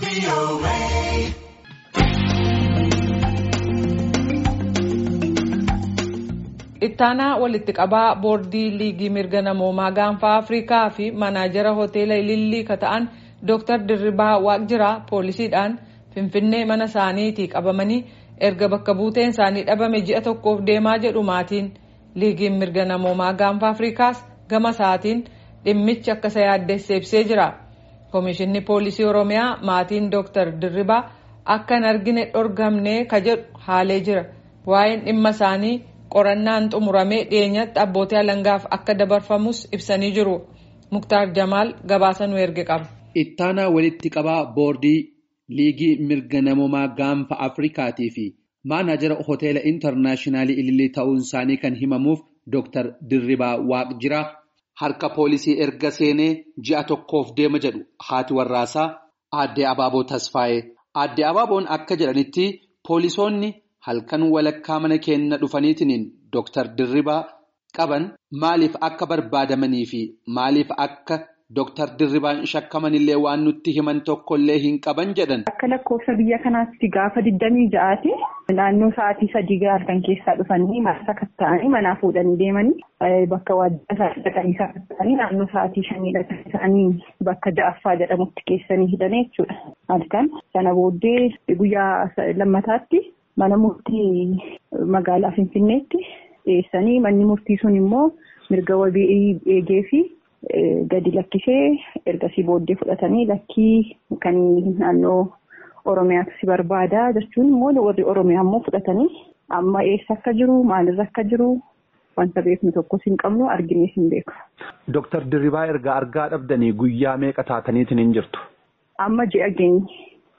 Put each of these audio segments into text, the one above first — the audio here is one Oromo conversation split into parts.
ittaanaa walitti qabaa boordii liigii mirga namoomaa gaanfaa afrikaa fi manaajara hoteela ilillii ka ta'an dr dirribaa waaqjiraa poolisiidhaan finfinnee mana isaaniitii qabamanii erga bakka buuteen isaanii dhabame ji'a tokkoof deemaa jedhu maatiin liigiin mirga namoomaa gaanfaa afrikaas gama isaatiin dhimmichi akka isa yaaddeesse ibsee jira koomishinni poolisii oromiyaa maatiin dr dirribaa akka hin argine dhorgamne ka jedhu haalee jira waa'een dhimma isaanii. qorannaan xumuramee dhiyeenyatti abbootii alangaaf akka dabarfamus ibsanii jiru muktaar jamaal gabaasa nu erge qaba. ittaanaa walitti qabaa boordii liigii mirga namoomaa gaanfa afrikaatii fi maanaajara hoteela intarnaashinaali ilillii ta'uun isaanii kan himamuuf dr dirribaa waaqjiraa harka poolisii erga seenee ji'a tokkoof deema jedhu haati warraasaa aadde abaaboo tasfaa'ee aadde abaaboon akka jedhanitti poolisoonni. halkan walakkaa mana keenya dhufaniitiin Dr. Dirribaa qaban maaliif akka barbaadamanii fi maaliif akka Dr. Dirribaan shakkamanillee waan nutti himan tokkollee hin qaban jedhan. Akka lakkoofsa biyya kanaatti gaafa digdamii ja'aati naannoo sa'aatii sadii halkan keessaa dhufanii mana sakatta'anii manaa fuudhanii deemanii bakka waajjira isaanii dhaqanii sakatta'anii naannoo sa'aatii shanii dhaqanii bakka ja'affaa jedhamutti keessanii hidhanii jechuudha. Halkan sana booddee guyyaa lammataatti. Mana murtii magaalaa Finfinneetti dhiyeessanii manni murtii sun immoo mirga wabii eegee fi gadi lakkisee ergasii booddee fudhatanii lakkii kan naannoo Oromiyaatu si barbaada jechuun immoo warri Oromiyaa immoo fudhatanii amma eessa akka jiru maalirra akka jiru wanta beeknu tokkos hin qabnu arginees hin beeku. Dooktar Dirribaa erga argaa dhabdanii guyyaa meeqa taataniitiin hin jirtu? Amma ji'a geenye.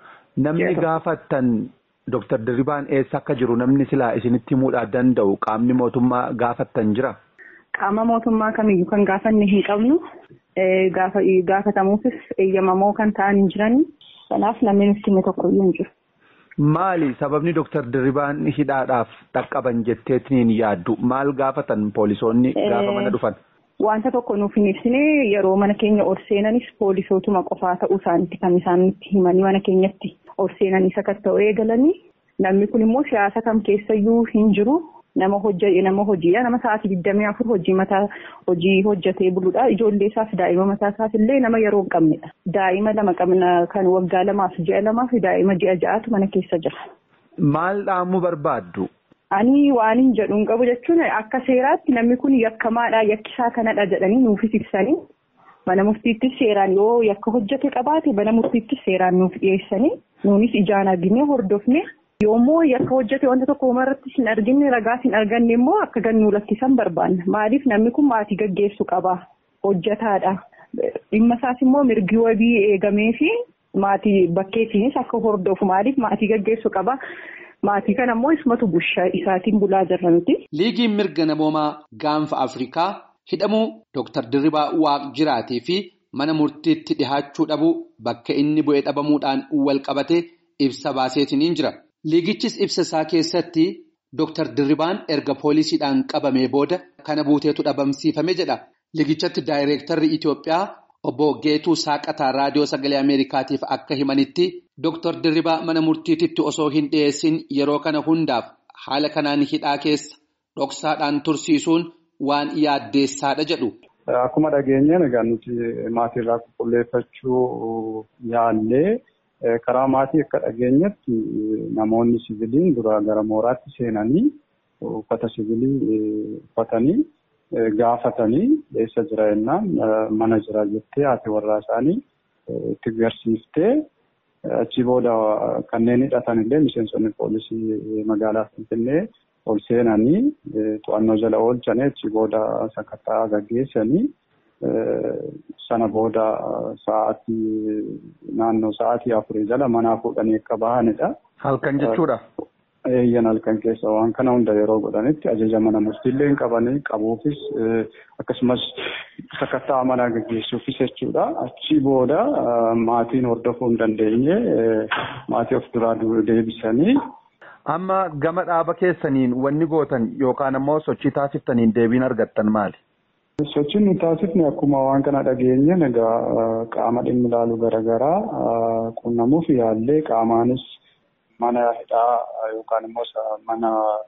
Namni gaafattan. Dooktar Dirribaan eessa akka jiru namni silaa isinitti himuudhaa danda'u qaamni mootummaa gaafattan jira? Qaama mootummaa kamiyyuu kan gaafanne hin qabnu gaafatamuufis eeyyamamoo kan ta'an hin jirani. Kanaaf namni nutti hime tokkoyyuu hin jiru. Maali sababni Dooktar Dirribaan hidhaadhaaf dhaqqaban jetteetiin yaaddu maal gaafatan poolisoonni gaafa mana dhufan? Wanta tokko nuuf hin ibsine yeroo mana keenya ol seenanis poolisootuma qofaa ta'uu isaaniitti kan isaan nutti himanii mana keenyatti. ol seenanii sakatta'uu eegalanii namni kun immoo siyaasa kam keessayyuu hin jiru nama hojii nama hojiidha nama sa'aatii digdamii afur hojii mataa hojii hojjetee buluudha ijoollee isaaf daa'ima mataa isaaf illee nama yeroo hin qabnedha daa'ima lama qabna kan waggaa lamaaf ji'a lamaaf daa'ima ji'a ja'aatu mana keessa jira. Maal dhaamuu barbaaddu? Ani waan hin jedhu hin qabu jechuun akka seeraatti namni kun yakkamaadha yakkisaa kanadha jedhanii nuufis ibsanii mana murtiittis seeraan yoo yakka hojjete qabaate mana murtiittis seeraan nuuf dhiyeessanii. Nuunis ijaan arginee hordofne yoommoo yakka hojjete wanta tokko umarratti hin arginne ragaas hin arganne immoo akka gannuu lakkisan barbaanna. Maaliif namni kun maatii gaggeessu qaba. Hojjetaadha. Dhimma isaas immoo mirgi wabii eegamee fi maatii bakkeetiinis akka hordofu maaliif maatii gaggeessu qaba. Maatii kana immoo ismatu bushaa isaatiin bulaa jirra nuti. Liigiin mirga namoomaa gaanfa Afrikaa hidhamuu Dr. Dirribaa Waaqjiraatii fi mana murtiitti dhihaachuu dhabuu bakka inni bu'ee dhabamuudhaan wal qabate ibsa baaseetiin jira. Liigichis ibsa isaa keessatti Dr. Dirribaan erga poolisiidhaan qabamee booda kana buuteetu dhabamsiifame jedha. Liigichatti daayireektarri Itoophiyaa obbo Geetuu Saaqataa raadiyoo sagalee Ameerikaatiif akka himanitti Dr. Dirribaa mana murtiititti osoo hin dhiyeessin yeroo kana hundaaf haala kanaan hidhaa keessa dhoksaadhaan tursiisuun waan yaaddeessaadha jedhu. Akkuma dhageenyeen egaa nuti maatiirraa qulqulleeffachuu yaallee karaa maatii akka dhageenyetti namoonni siviiliin dura gara mooraatti seenanii uffata siviilii uffatanii gaafatanii eessa jira jennaan mana jira jettee haati warraa isaanii itti garsiiftee achi booda kanneen hidhatan illee miseensonni poolisii magaalaa Finfinnee ol seenanii to'annoo jala oolchanii achi booda sakattaa gaggeessanii sana booda sa'aatii naannoo sa'aatii afurii jala manaa fuudhanii akka bahanidha. Halkan jechuudha. Eeyyan halkan keessa waan kana hunda yeroo godhanitti ajaja mana murtiillee hin qabanii qabuufis akkasumas sakattaa manaa gaggeessuufis jechuudha. Achi booda maatiin hordofuu hin dandeenye maatii of duraa deebisanii. Amma gama dhaaba keessaniin wanni gootan yookaan ammoo sochii taasiftaniin deebiin argattan maali? Sochiin nuti taasifne akkuma waan kana dhageenye egaa qaama dhimmi ilaalu garaagaraa quunnamuuf yaallee qaamaanis mana hidhaa yookaan immoo mana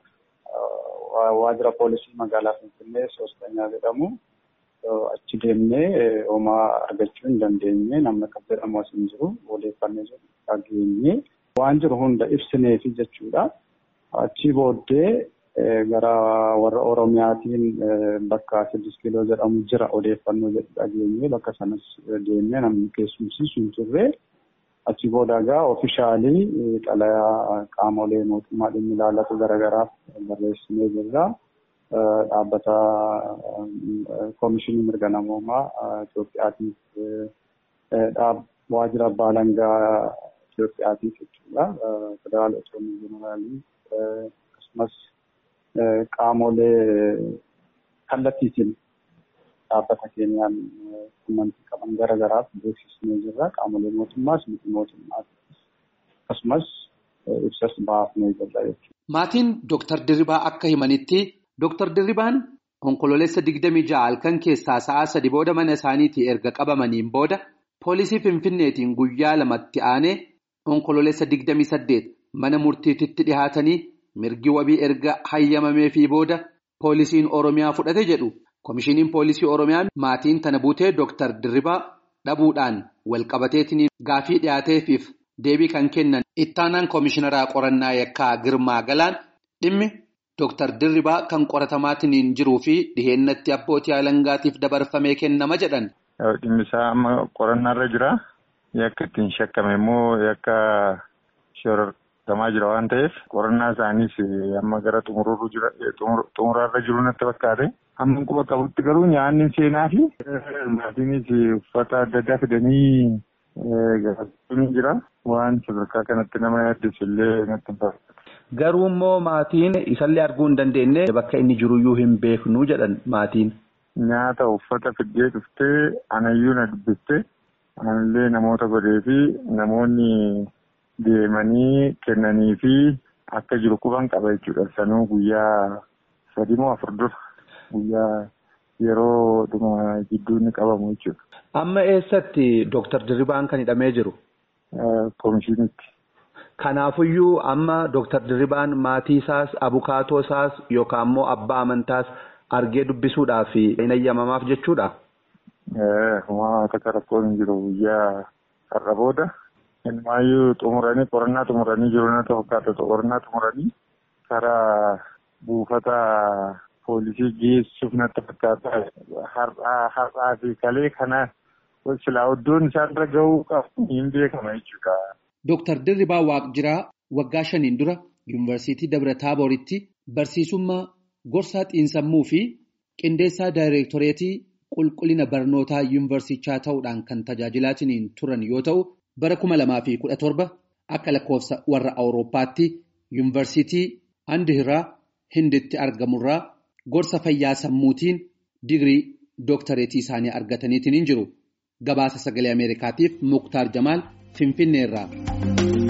waajjira poolisii magaalaa Finfinnee soostanyaa jedhamu achi deemnee homaa argachuu hin dandeenye namni akka jedhamu as hin jiru odeeffannoo jiru dhageenye waan jiru hunda ibsineefi jechuudha. Achi booddee gara warra Oromiyaatiin bakka siddis kiiloo jedhamu jira odeeffannoo jedhu dhageenye bakka sanas deemnee namni keessumsiisu hin turre. Achi booda egaa oofishaalii xalayaa qaamolee mootummaa dhimmi ilaallatu garaagaraaf barreessinee jirra. Dhaabbata Koomishinii Mirga Namoomaa Itoophiyaatiif waajjira abbaa alangaa Itoophiyaatiif jechuudha. Federaal Otoomii Jeneraalii akkasumas qaamolee kallattiitiin dhaabbata keenyaan quunnamtii qaban garaagaraaf beeksisnee jirra. Qaamolee mootummaas miti mootummaas akkasumas ibsas baafnee jirra jechuudha. Maatiin Dooktar Dirribaa akka himanitti Dooktar Dirribaan onkololeessa digdamii ja'a halkan keessaa sa'a sadi booda mana isaaniitii erga qabamaniin booda poolisii Finfinneetiin guyyaa lamatti aanee onkololeessa digdamii saddeet mana murtiititti dhihaatanii mirgi wabii erga hayyamameefii booda poolisiin Oromiyaa fudhate jedhu. Komishiniin poolisii Oromiyaa maatiin tana buutee Dooktar Dirribaa dhabuudhaan walqabateetiin gaafii dhiyaateefiif deebii kan kennan ittaanaan komishinaraa qorannaa yakkaa Girmaa Galaan dhimmi Dooktar Dirribaa kan qoratamaatiin jiruu fi dhiheennatti abbootii alangaatiif dabarfamee kennama jedhan. Dhimmi isaa amma qorannaarra jira. Yakka ittiin shakkame immoo yakka shorortamaa jira waan ta'eef qorannaa isaaniis amma gara xumuraarra jiru natti fakkaate. Amma quba qabutti garuu nyaanni seenaa fi maatiinis uffata adda addaa fidanii gaafachuu jira. Waan sadarkaa kanatti nama yaaddeessu illee natti hin fakkaatu. Garuu immoo maatiin isallee arguu hin dandeenye bakka inni jiruyyuu hin beeknu jedhan maatiin. Nyaata uffata fiddee dhuftee anayyuu na dubbistee anallee namoota godhee fi namoonni deemanii kennanii fi akka jiru quban qaba jechuudha. Sanuu guyyaa sadii moo afur dura. Guyyaa yeroo dhuma jidduu inni qabamu jechuudha. Amma eessatti Dooktar Dirribaan kan hidhamee jiru? Komishinitti. Kanaafuyyuu amma Dooktar Dirribaan maatii isaas abukaatoo isaas yookaan immoo abbaa amantaas argee dubbisuudhaaf hin ayyamamaaf jechuudha? Waan akka rakkoon hin jiru guyyaa har'a booda. Ilmaayyuu xumuranii qorannaa xumuranii jiru na fakkaata qorannaa xumuranii karaa buufata. Poolisii geessuuf natti fakkaata. Har'aa fi kalee kana silaa iddoon isaanirra gahuu qabu hin beekama jechuudha. Dooktar Dirribaa Waaqjiraa waggaa shaniin dura Yuunivarsiitii Dabra Taabooritti barsiisummaa gorsaa xiinsammuu fi qindeessaa daayireektoreetii qulqullina barnootaa yuunivarsichaa ta'uudhaan kan tajaajilaatiin turan yoo ta'u bara kuma lamaa fi kudha torba akka lakkoofsa warra Awurooppaatti yuunivarsiitii Andihiraa Hinditti argamurraa. Gorsa fayyaa sammuutiin digirii dooktareetii isaanii argataniitiin jiru. Gabaasa sagalee Ameerikaatiif Muktaar Jamaal Finfinneerraa.